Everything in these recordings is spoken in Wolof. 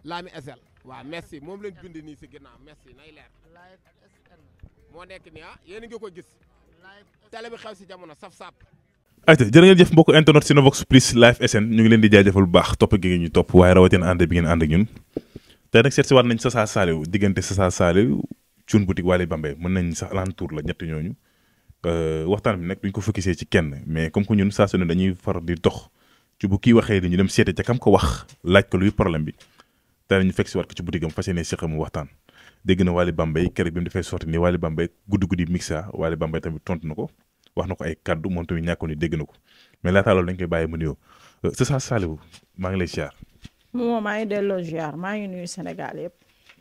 Lami SL waaw merci moom lañ bind nii si ginnaaw merci nay leer live SN moo nekk nii ah yéen a ngi ko gis live télé bi xew si jamono saf sap ayca jërë ngeen jëf mbokk internet Cinevox Plus live SN ñu ngi leen di jaajëfal bu baax topp gi ngeen ñu topp waaye rawatina ànd bi ngeen ànd ak ñun tey nag seet si waat nañ Sasa Saliou diggante Sasa Saliou Thioune boutique Wally Bambey mën nañ sax alentour la ñett ñooñu waxtaan bi nag duñ ko focusé ci kenn mais comme que ñun saa su ne dañuy far di dox ci bu kii waxee li ñu dem seete ca kam ko wax laaj ko luy problème bi tey ñu fekk si waat ko ci boutique am fas yéene seq mu waxtaan dégg na Wally Bambey keroog bi mu defee sorti nii Wally Bambey guddi guddi mixa Wally Bambey tamit tontu na ko wax na ko ay kaddu moom tamit ñàkkoon ni dégg na ko mais laataa loolu dañ koy bàyyi mu nuyoo Sasa Saliou maa ngi lay ziar. moom maa ngi delloo ziar maa ngi nuyu Sénégal yëpp.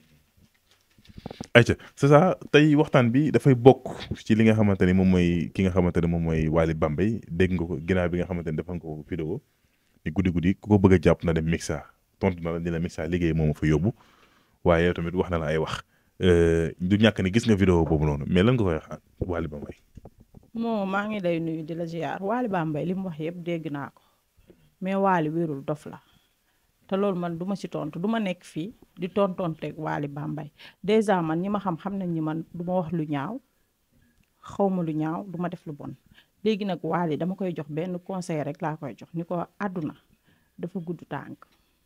ayca Sasa tey waxtaan bi dafay bokk ci li nga xamante ni moom mooy ki nga xamante ne moom mooy Wally Bambey dégg nga ko ginnaaw bi nga xamante ni defal nga ko vidéo ni guddi guddi ku ko bëgg a jàpp na dem mixa tontu na la ni la mixa liggéey moom fa yóbbu waaye yow tamit wax na la ay wax du ñàkk ni gis nga vidéo boobu noonu mais lan nga koy wax Wally Bambey. moo maa ngi lay nuyu di la ziar Wally Bambey li mu wax yëpp dégg naa ko mais Wally wérul dof la te loolu man du ma ci tontu du ma nekk fii di tontonteeg Wally Bambey dèjà man ñi ma xam xam nañ ñi man du ma wax lu ñaaw xaw ma lu ñaaw du ma def lu bon léegi nag Wally dama koy jox benn conseil rek laa koy jox ni ko àdduna dafa gudd tànk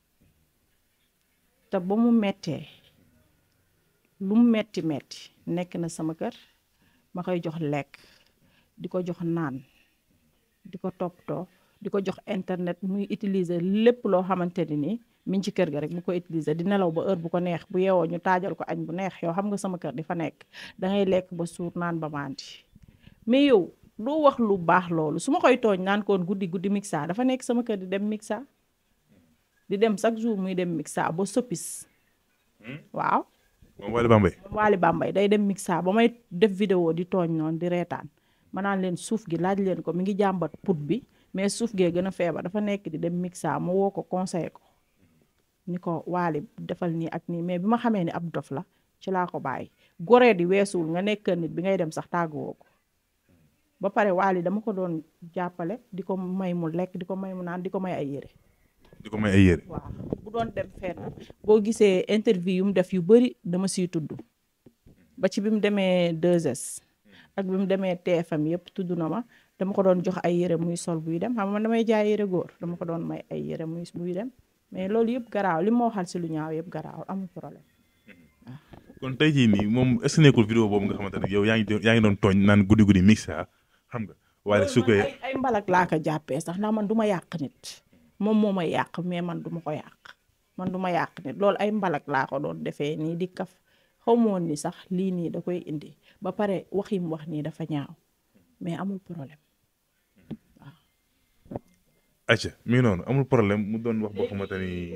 te ba mu mettee lu mu metti metti nekk na sama kër ma koy jox lekk di ko jox naan di ko toppatoo di ko jox internet muy utiliser lépp loo xamante ni nii mi ngi ci kër ga rek mu ko utiliser di nelaw ba heure bu ko neex bu yeewoo ñu taajal ko añ bu neex yow xam nga sama kër di fa nekk dangay lekk ba suur naan ba mandi mais yow doo wax lu baax loolu su ma koy tooñ naan koon guddi guddi mixa dafa nekk sama kër di dem mixa di dem chaque jour muy dem mixa ba soppis waaw moom Wally Bambey. Wally Bambey day dem mixa ba may def vidéo di tooñ noonu di reetaan ma naan leen suuf gi laaj leen ko mi ngi jàmbat put bi mais suuf gee gën a feebar dafa nekk di dem mixa ma woo ko conseil ko ni ko Wally defal nii ak nii mais bi ma xamee ni ab dof la ci laa ko bàyyi goree di weesuwul nga nekk nit bi ngay dem sax tàgguwoo ko ba pare Wally dama ko doon jàppale di ko may mu lekk di ko may mu naan di ko may ay yére di ko may ay yére. waaw bu doon dem fenn boo gisee interview yu mu def yu bëri dama siy tudd ba ci bi mu demee 2S ak bi mu demee TFM yëpp tudd na ma dama ko doon jox ay yére muy sol buy dem xam nga man damay jaay yére góor dama ko doon may ay yére muy buy dem mais loolu yëpp garaaw li ma waxal si lu ñaaw yëpp garaaw amul problème kon tey jii nii moom est ce que nekkul vidéo boobu nga xamante ne yow yaa ngi doon yaa ngi doon tooñ naan guddi guddi mixa xam nga waaye su ko ay ay mbalak laa ko jàppee sax ndax man du ma yàq nit moom moo ma yàq mais man du ma ko yàq man du ma yàq nit loolu ay mbalak laa ko doon defee nii di kaf xaw ma woon ni sax lii nii da koy indi ba pare wax yi mu wax nii dafa ñaaw mais amul problème waaw. ayca mi ngi noonu amul problème mu doon wax boo xamante ni.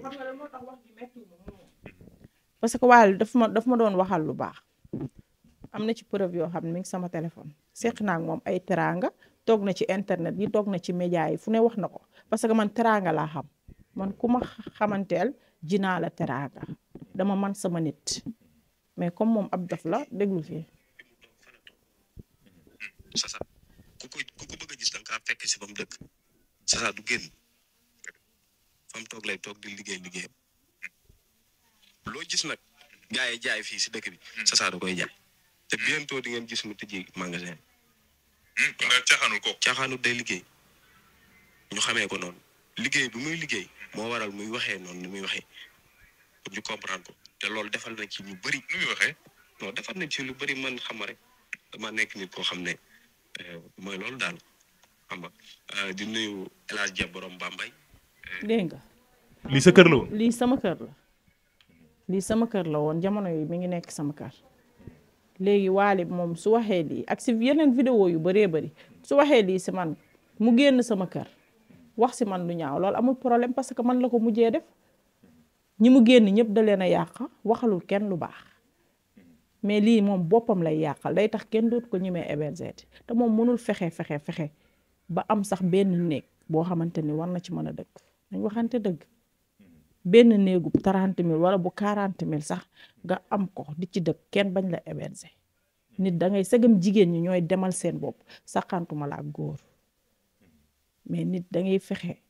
parce que Wally daf ma daf ma doon waxal lu baax am na ci preuve yoo xam ne mi ngi sama téléphone seq naa ak moom ay teraanga toog na ci internet yi toog na ci média yi fu ne wax na ko parce que man teraanga laa xam man ku ma xamanteel jinaa la teraanga dama man sama nit mais comme moom ab dof la déglu fii Sasa ku ko ku ko bëgg a gis da nga kaa fekk si ba mu dëkk Sasa du génn fa mu toog lay toog di liggéey liggéeyam loo gis nag gars yi jaay fii si dëkk bi Sasa da koy jaay te bientôt di ngeen gis mu tëjee magasin kon nga caaxaanul ko. caaxaanut day liggéey ñu xamee ko noonu liggéey bi muy liggéey moo waral muy waxee noonu ni muy waxee pour ñu comprendre ko te loolu defal na ci ñu bëri nu muy waxee. non defal na ci lu bëri man xam nga rek dama nekk nit koo xam ne mooy loolu daal xam nga di nuyu El Hadj Dia borom Bambey. dégg nga lii sa kër la woon. lii sama kër la lii sama kër la woon jamono yi mi ngi nekk sama kër léegi Wally moom su waxee lii ak si yeneen vidéo yu bëree bëri su waxee lii si man mu génn sama kër wax si man lu ñaaw loolu amul problème parce que man la ko mujjee def ñi mu génn ñëpp da leen a yàq waxalul kenn lu baax mais lii moom boppam lay yàqal day tax kenn dootu ko ñemee héberger te moom mënul fexe fexe fexe ba am sax benn néeg boo xamante ni war na ci mën a dëkk dañ waxante dëgg benn néegu trente mille wala bu quarante mille sax nga am ko di ci dëkk kenn bañ la héberger nit da ngay segam jigéen ñi ñooy demal seen bopp saxantuma la ak góor mais nit da ngay fexe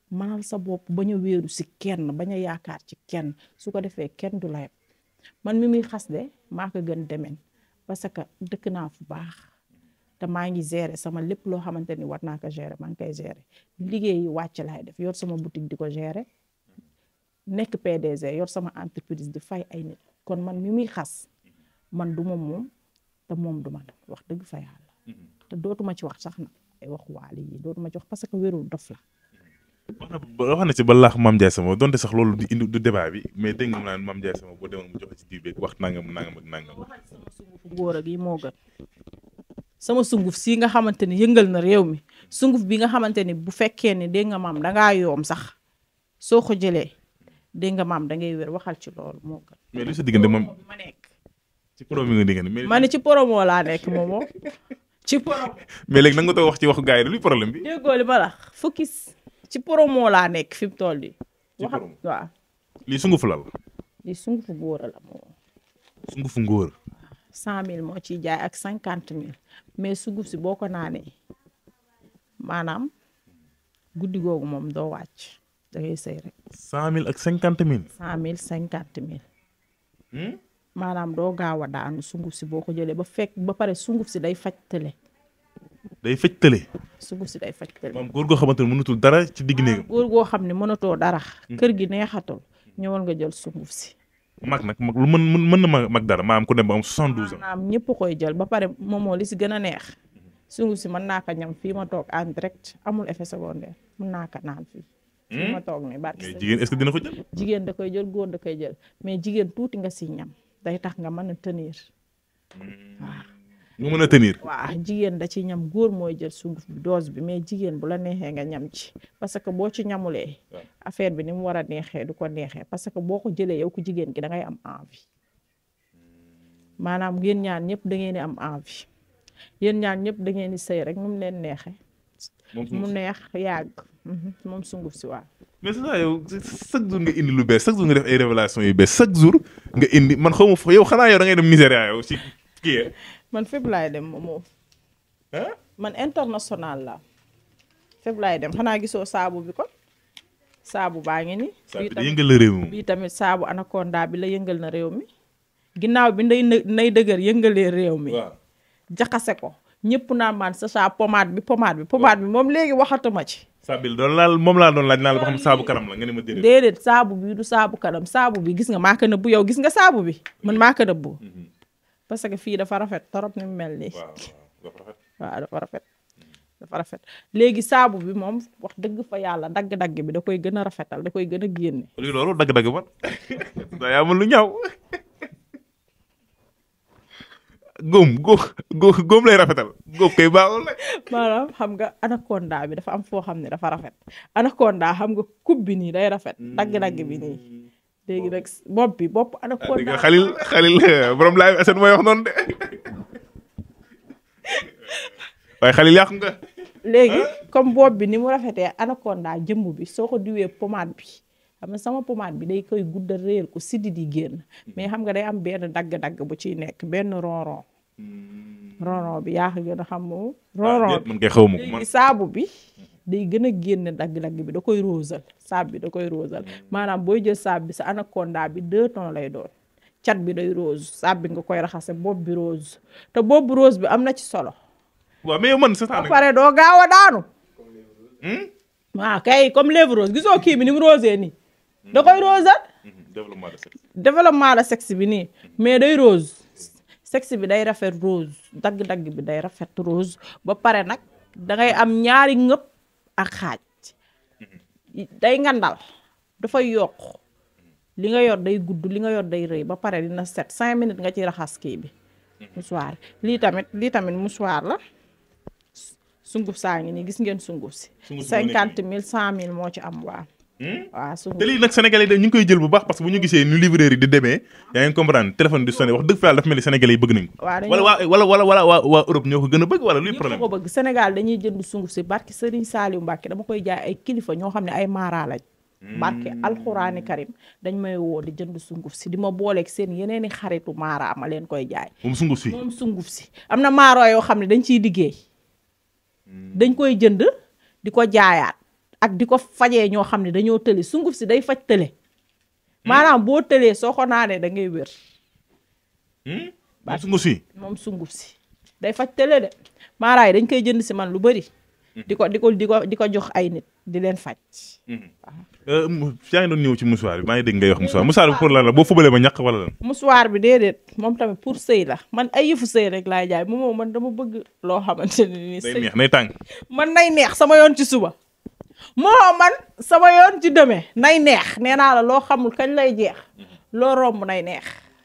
manal sa bopp bañ a wéeru si kenn bañ a yaakaar ci kenn su ko defee kenn du la yeb man mi muy xas de maa ko gën demen parce que dëkk naa fu baax te maa ngi gérer sama lépp loo xamante ni war naa ko gérer maa ngi koy gérer liggéey yi wàcc laay def yor sama boutique di ko gérer nekk PDG yor sama entreprise di fay ay nit kon man mi muy xas man du ma moom te moom du ma def wax dëgg fa yàlla te dootuma ci wax sax na ay wax waali yi dootuma ci wax parce que wérul dof la wax na ba wax na ci ba laax Mame Ndiaye Sama donte sax loolu di indi du débat bi mais dégg nga mu naan Mame Ndiaye Sama boo demoon mu joxe ci diir beeg wax nangam nangam ak nangam. sungufu góor ak yi moo gën sama sunguf si nga xamante ni yëngal na réew mi sunguf bi nga xamante ni bu fekkee ni dégg nga maam dangaa yoom sax soo ko jëlee dégg nga maam da ngay wér waxal ci loolu moo gën mais li sa diggante moom ma nekk ci problème yi nga diggante mais. ma ne ci promo laa nekk moomoo ci promo mais léegi nanga nga toog wax ci waxu gars yi luy problème bi. déggoo li ma la focus ci promo laa nekk fi mu toll nii Ci waxal promo. waaw lii sungufu lal li sungufu góor la moom sungufu ngóor. cent mille moo ciy jaay ak cinquante mille mais sunguf si boo ko naanee maanaam guddi googu moom doo wàcc da ngay sëy rek cent mille ak cinquante mille. cent mille cinquante mille maanaam doo gaaw a daanu sunguf si boo ko jëlee ba fekk ba pare sunguf si day faj tële day fëj tële. sunguf si day faj tële maam góor goo xamante ne mënutul dara ci digg néegam. góor goo xam ne mënatoo dara kër gi neexatul ñëwal nga jël sunguf si mag nag mag lu mën mën mën na ma mag dara maam ku dem ba am soixante douze ans. maanaam ñëpp koy jël ba pare moomoo li si gën a neex sunguf si mën naa ko ñam fii ma toog en direct amul effet secondaire mën naa ko naan fii fii ma toog nii barke mais sëñ jigéen est-ce que dina ko jël. jigéen da koy jël góor da koy jël mais jigéen tuuti nga si ñam day tax nga mën a tenir nga mën a tenir. waaw jigéen da ci ñam góor mooy jël sunguf bi dose bi mais jigéen bu la neexee nga ñam ci parce que boo ci ñamulee waaw. affaire bi ni mu war a neexee du ko neexee parce que boo ko jëlee yow ku jigéen ki da ngay am envie maanaam yéen ñaan ñëpp da ngeen di am envie yéen ñaan ñëpp da ngeen di sëy rek nu mu leen neexee moom mu neex yàgg mhm, moom sunguf si waaw mais c'est ça yow chaque jour nga indi lu bees chaque jour nga def ay révélation yu bees chaque jour nga indi man xaw ma fa yow xanaa yow da ngay dem Nigéria yow ci kii yee. man fépp laay dem moom ah. man international la fépp laay dem xanaa gisoo saabu bi ko saabu baa ngi ni saa bii bi da tamit yëngal la réew mi moom. bii tamit saabu anaconda bi la yëngal na réew mi ginnaaw bi nday në- nay dëgër yëngalee réew mi waaw. jaxase ko ñëpp naan man sa saa pomade bi pomade bi pomade bi moom léegi waxatuma ci saa bi doon laal moom laa doon laaj naa la ba xam saabu kanam la nga ne ma déedéet. déedéet saabu bi du saabu kanam saabu bi gis nga maa ko nëbbu yow gis nga saabu bi man maa ko nëbbu parce que fii dafa rafet torop ni mu mel nii waaw waaw dafa rafet. waaw dafa rafet dafa rafet léegi saabu bi moom wax dëgg fa yàlla dagg-dagg bi da koy gën a rafetal da koy gën a génne lii loolu dagg-dagg man daa yaa mën lu ñaaw góom góom góom góom lay rafetal góom kay baaxul rek. maanaam xam nga anaconda bi dafa am foo xam ne dafa rafet anaconda xam nga coupe bi nii day rafet dagg-dagg bi nii léegi nag bopp bi bopp dégg anaconda nga xalil xalil borom laay aset mooy wax noonu de waaye xalil yàqu nga. léegi comme bopp bi ni mu rafetee anaconda jëmb bi soo ko diwee pommade bi xam nga sama pommade bi day koy guddal réel ko siddi di génn mais xam nga day am benn dagg-dagg bu ciy nekk benn ronron ronron bi yaa ko gën a xam moom ronron bi man kay xaw ma ko man. léegi saabu bi day gën a génn dagg-dagg bi da koy rosal saab bi da koy rosal maanaam booy jël saab bi sa anaconda bi deux tons lay doon cat bi day rose saab bi nga koy raxase bopp bi rose te bopp bi rose bi am na ci solo waaw mais yow man c'est ça ba nag. pare doo gaaw a daanu waaw kay comme lèvre rose gisoo kii bi ni mu rosé nii da koy rosal développement de sexe. développement la sexe bi nii mais day rose sexe bi day rafet rose dagg-dagg bi day rafet rose ba pare nag da ngay am ñaari ngëp ak xaaj day ngandal dafay yokk li nga yor day gudd li nga yor day rëy ba pare dina set cinq minutes nga ci raxas kii bi mouchoir lii tamit lii tamit mouchoir la sunguf saa ngi nii gis ngeen sunguf si Sunguf si moo nekk cinquante mille cent mille moo ci am waa waaw sunguf te lii nag sénégalais yi ñu ngi koy jël bu baax parce que bu ñu gisee nu livreur yi di demee yaa ngi comprendre téléphone di sonné wax dëgg fa yàlla dafa mel ni sénégalais yi bëgg nañ ko. waaw dañoo- wala waa wala wala wala waa waa Europe ñoo ko gën a bëgg wala luy ñëpp problème ko bëgg Sénégal dañuy jënd sunguf si barki Serigne Saliou Mbacke dama koy jaay ay kilifa ñoo xam ne ay maara lañ barke alxuraani karim dañ may woo di jënd sunguf si di ma booleeg seen yeneeni xaritu maara ma leen koy jaay moom sunguf si. moom sunguf si am na maaro yoo xam ne dañ ciy liggéey dañ koy jënd di ko jaayaat ak di ko fajee ñoo xam ne dañoo tële sunguf si day faj tële maanaam boo tëlee soo ko naanee da ngay wér moom su nga si moom sunguf si day faj tële de maaraay dañ koy jënd si man lu bëri di ko di ko di ko di ko jox ay nit di leen faj yaa ngi doon ñëw ci mouchoir bi maa ngi dégg ngay wax mouchoir mouchoir bi pour lan la boo fubalee ma ñàkk wala lan musuwaar bi déedéet moom tamit pour sëy la man ay yëfu sëy rek laay jaay moom man dama bëgg loo xamante ne nii day sëy neex nay tàng man nay neex sama yoon ci suba moo man sama yoon ci demee nay neex nee naa la loo xamul kañ lay jeex loo romb nay neex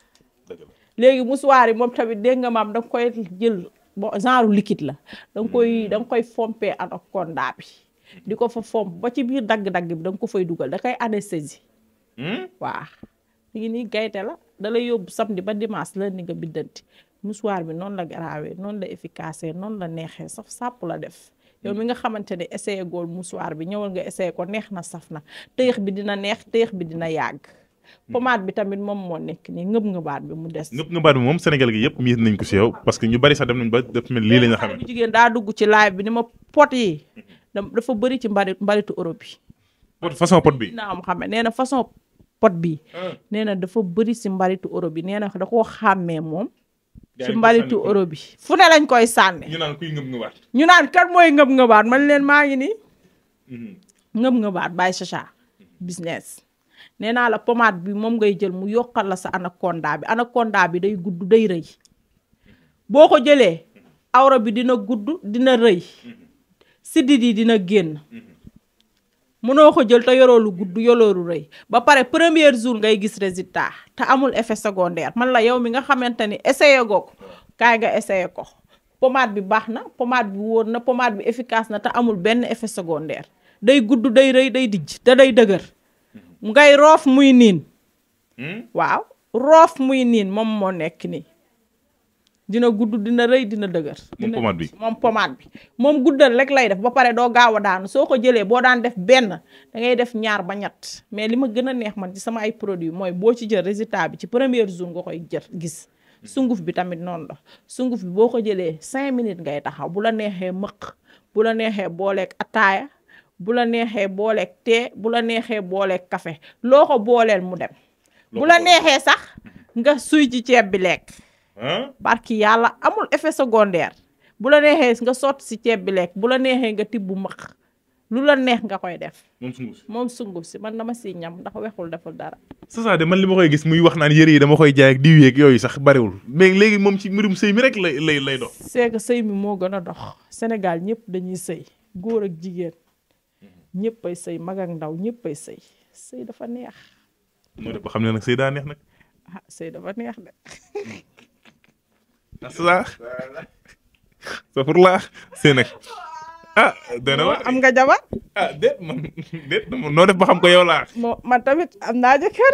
léegi musuwaar yi moom tamit dégg nga maam da nga koy jël bon genre liquide la da nga koy da nga koy fompee anaconda bi di ko fa fomp ba ci biir dagg-dagg bi da nga ko fay dugal da koy anesthésie waaw mi ngi nii gayte la da lay yóbbu samedi ba dimanche la ni nga biddanti musuwaar bi noonu la garaawee noonu la efficace noonu la neexee saf sàpp la def yow mi nga xamante ne essayé gool musuwaar bi ñëwal nga essayé ko neex na saf na tëyëx bi dina neex tëyëx bi dina yàgg pommade bi tamit moom moo nekk nii ngëb ngëbaat bi mu des ngëpp nga baat bi moom Sénégal gi yëpp miir nañ ko si yow parce que ñu bari sax dem nañ ba def mel lii la ñu xale xamee bu jigéen daa dugg ci live bi ni ma pot yi da- dafa bëri ci mbari mbaritu Europe yi pot façon pot bi naa am xame nee na façon pot bi nee na dafa bëri si mbaritu Europe bi nee na da koo xàmmee moom ci mbaritu Europe bi fu ne lañ koy sànni ñu naan kuy ngëb nga baat ñu naan kan mooy ngëb ngëbaat man leen maa ngi nii ngëb ngëbaat bàyyi chacha business nee naa la pommade bi moom ngay jël mu yokkal la sa anaconda bi anaconda bi day gudd day rëy boo ko jëlee awra bi dina gudd dina rëy siddit yi dina génn mënoo ko jël te yoroo lu gudd yoroo lu rëy ba pare premier jour ngay gis résultat te amul effet secondaire man la yow mi nga xamante ni essayé goo ko kaay nga essayé ko pommade bi baax na pommade bi wóor na pommade bi efficace na te amul benn effet secondaire day gudd day rëy day dijj te day dëgër ngay roof muy niin waaw roof muy niin moom moo nekk nii dina gudd dina rëy dina dëgër Moom dina pommade bi. dijj. moom pommade bi moom guddal rek lay def ba pare doo gaaw a daanu soo ko jëlee boo daan def benn da ngay def ñaar ba ñett mais li ma gën a neex man ci sama ay produits mooy boo ci jël résultat bi ci premier jour nga koy jël gis sunguf bi tamit noonu la sunguf bi boo ko jëlee cinq minutes ngay taxaw bu la neexee mëq bu la neexee booleeg ataaya bu la neexee booleeg tee bu la neexee booleeg café loo ko booleel mu dem bu la neexee sax nga suy ci ceeb bi lekk barki yàlla amul effet secondaire bu la neexee nga sotti si ceeb bi lekk bu la neexee nga tibb mëq lu la neex nga koy def moom sunguf si moom sunguf si man dama si ñam ndax wexul deful dara c'est ça de man li ma koy gis muy wax naan yëre yi dama koy jaay ak diw yeeg yooyu sax bariwul mais léegi moom ci mbirum sëy mi rek lay lay lay dox c'est que sëy mi moo gën a dox Sénégal ñëpp dañuy sëy góor ak jigéen ñëpp ay sëy mag ak ndaw ñëpp ay sëy sëy dafa neex moo def ba xam ne nag sëy daa neex nag ah sëy dafa neex de ah c'est ça c'est pour la sëy nag ah dana waar am nga jabar ah déet man déet noo def ba xam ko yow laa moo man tamit am naa jëkkër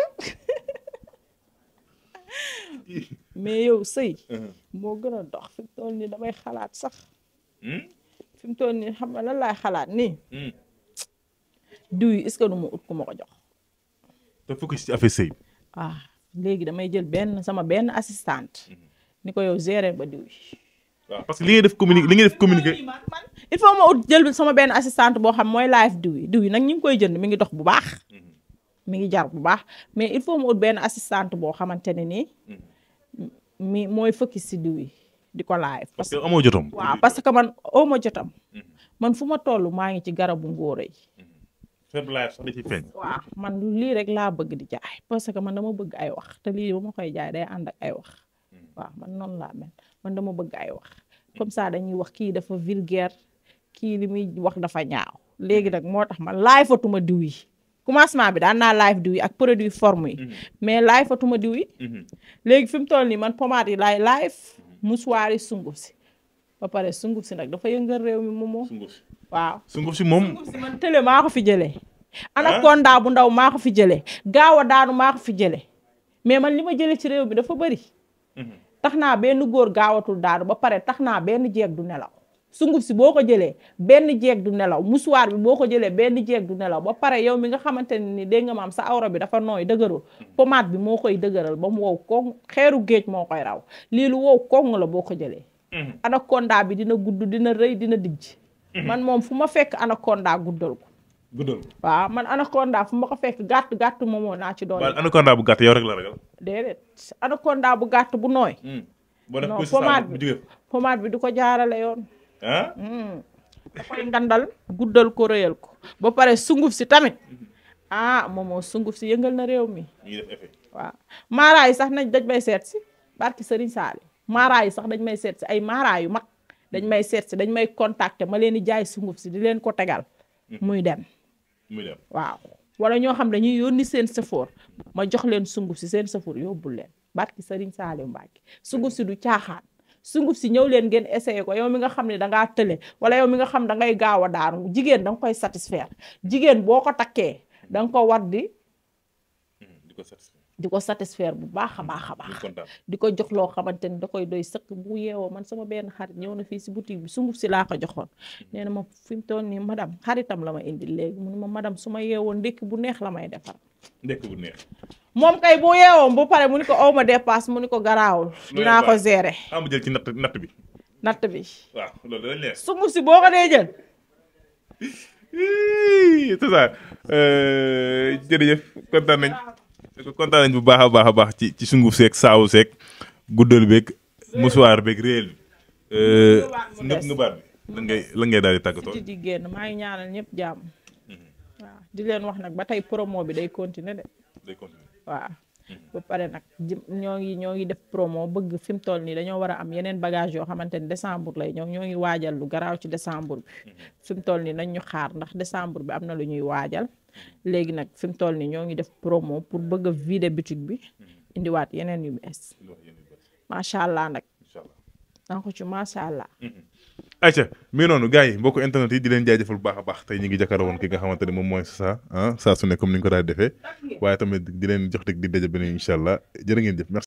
mais yow sëy moo gën a dox fi mu toll nii damay xalaat sax fi mu toll nii xam nga lan laay xalaat nii diw yi est-ce que du ma ut ku ma ko jox te focus ci affaire sëy ah léegi damay jël benn sama benn assistante ni ko yow gérer ba diw yi waaw parce que li ngay def communiqué li ngay def communiqué man man il faut ma ut jël sama benn assistante boo xam mooy live diw yi diw yi nag ñu ngi koy jënd mi ngi dox bu baax mi ngi jar bu baax mais il faut ma ut benn assistante boo xamante ne nii mi mooy focus si diw yi di ko live parce que amoo jotom waaw parce que man oo ma jotam man fu ma toll maa ngi ci garabu ngóora yi faible life sax da ciy feeñ waaw man lii rek laa bëgg di jaay parce que man dama bëgg ay wax te lii ba ma koy jaay day ànd ak ay wax waaw man noonu laa mel man dama bëgg ay wax comme ça dañuy wax kii dafa vulgaire kii li muy wax dafa ñaaw léegi nag moo tax man laay fatuma diw yi commencement bi daan naa live diw yi ak produit forme yi mais laay fatuma diw yi léegi fi mu toll nii man pommade yi laay live mouchoir yi sunguf si ba pare sunguf si nag dafa yëngal réew mi moomoo sunguf si waaw sunguf si moom sunguf si man télé maa ko fi jëlee anaconda bu ndaw maa ko fi jëlee gaaw a daanu maa ko fi jëlee mais man li ma jëlee ci réew mi dafa bëri tax naa benn góor gaawatul daanu ba pare tax naa benn jeeg du nelaw sunguf si boo ko jëlee benn jeeg du nelaw musuwaar bi boo ko jëlee benn jeeg du nelaw ba pare yow mi nga xamante ne ni dégg nga maam sa awra bi dafa nooy dëgërul pommade bi moo koy dëgëral ba mu wow koŋ xeeru géej moo koy raw lii lu wow koŋ la boo ko jëlee anaconda bi dina gudd dina rëy dina dijj man moom fu ma fekk anaconda guddal ko guddal waaw man anaconda fu ma ko fekk gàtt gàtt moomoo naa ci doole. waaye anaconda bu gàtt yow rek la ragal. déedéet anaconda bu gàtt bu nooy. boo def non ko si pommade bu bi jógee pommade bi du ko jaarale yoon. ah. da koy ngandal guddal ko rëyal ko ba pare sunguf si tamit ah moomoo sunguf si yëngal na réew mi mi ngi def effet. waaw maaraay yi sax nañ dañ may seet si barki Serigne Saali maaraay yi sax dañ may seet si ay maaraay yu mag dañ may seet si dañ may contacter ma leen di jaay sunguf si di leen ko tegal muy dem muy dem. waaw wala ñoo xam dañuy yónni seen safoor ma jox leen sunguf si seen safoor yóbbul leen barki Serigne Saali Mbacke sunguf si du caaxaan sunguf si ñëw leen ngeen essayé ko yow mi nga xam ne da ngaa tële wala yow mi nga xam da ngay gaaw a daanu jigéen da nga koy satisfaire jigéen boo ko takkee da nga ko war di di ko satisfaire di ko satisfaire bu baax a baax a di baax kontaan. di ko jox loo xamante ni da koy doy sëkk bu yeewoo man sama benn xarit ñëw na fii si boutique bi sunguf si laa ko joxoon nee na ma fi mu toll nii madame xaritam la ma indil léegi mu ne ma madame su ma yeewoo ndékki bu neex la may defar ndekk bu neex. moom kay bu yeewoon bu pare mu ni ko aw ma dépasse mu ni ko garaawul dinaa ko gérer ah mu jël ci natt natt bi. natt bi waaw loolu dana leer. sunguf si boo ko dee jël c'est ça jërëjëf kontaan nañ kontaan nañ bu baax a baax a baax ci ci sunguf seeg saawu seeg guddal beeg musuwaar beeg réel bi ngëb ngëbaat bi lan ngay lan ngay daal di tàggatoo ci di génn maa ngi ñaanal ñëpp jàmm waaw di leen wax nag ba tey promo bi day continuer de day continuer waaw ba pare nag jëm ñoo ngi ñoo ngi def promo bëgg fi mu toll nii dañoo war a am yeneen bagage yoo xamante ni décembre lay ñëw ñoo ngi waajal lu garaaw ci décembre bi fi mu toll nii nañ ñu xaar ndax décembre bi am na lu ñuy waajal léegi nag fi mu toll nii ñoo ngi def promo pour bëgg a vider boutique bi indiwaat yeneen yu bees macha allah nag incha allah naa ko ci macha allah ayca mi ngi noonu gars yi mbokku internet yi di leen jaajëfal bu baax a baax tey ñu ngi jàkkaarloo woon ki nga xamante ne moom mooy saa ah saa su ne comme ni ñu ko daal di defee waaye tamit di leen jox dig di daje beneen incha allah jërë ngeen jëf merci